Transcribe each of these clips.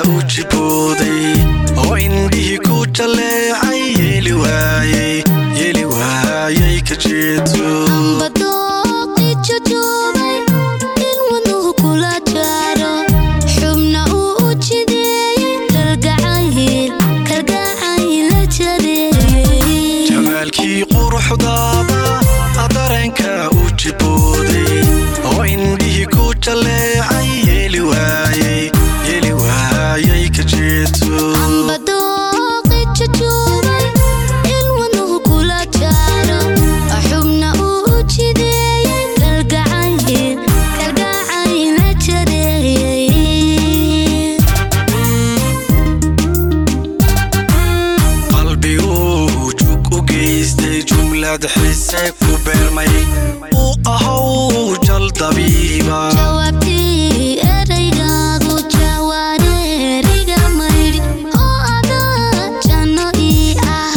u jibooday oo indhihii ku jaleecay yeeli waayey yeeli waayey ka jeeto badooqi jujuubay in wadnuhu kula jaaro xubna uu u jideeyey kalgacayl kalgacayl la jareeyey jamaalkii quruxdaada dareenka u jibooday oo indhihii ku jaleecay yeeli waayey yeeli waayey ka jeeto badooqi jujuubay in wadnuhu kula jaaro xubna uu u jideeyey kalgacayl kalgacayl la jareeyey qalbiguu jug u geystay jumlad xise ku beermay uu ahow jal dabiiba jawaabtii eraygaagu jawaareeriga maydhi oo adaa janno ii ah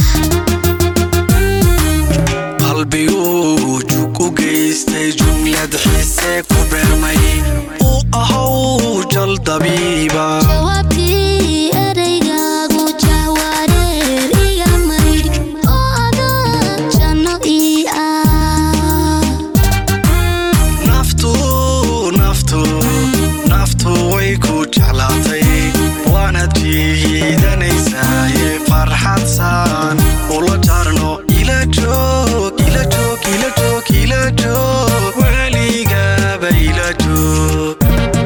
qalbiguu jug u geystay jumlad xise ku beermay uu ahow jal dabiiba jawaabtii eraygaagu jawaareeriga maydhi oo adaa janno ii ah naftu naftu naftu way ku jeclaatay waana jiidanaysaye farxadsan ula jaarno ila joog ila joog ila joog ila joog weligaba ila joog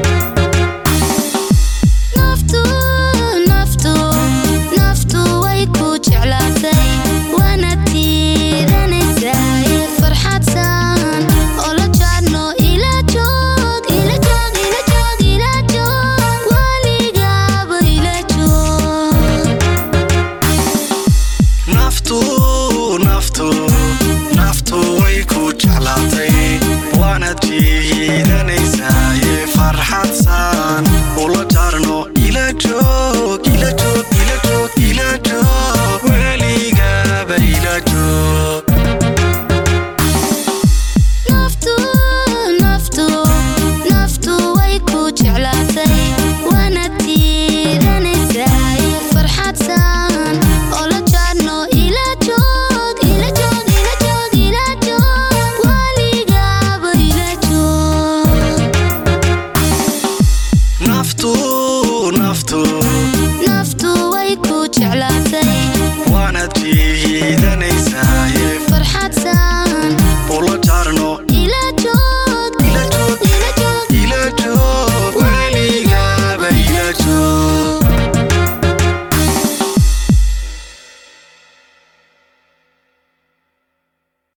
naftu naftu naftu way ku jeclaatay waana tiidanaysaye farxadsan oo la jaarno ila joog ila joog ila joog ila joog waligaba ila joog naftu naftu naftu way ku jeclaatay waana jiidanaysaye farxadsan ula jaarno ila joog ila joog ila joog ila joog weligaba ila joog naftu naftu naftu way ku jeclaatay waana tiidanaysaye farxadsan oo la jaarno ila joog ila joog ila joog ila joog waligaba ila joog naftu naftu naftu way ku jeclaatay waana jiidanaysaye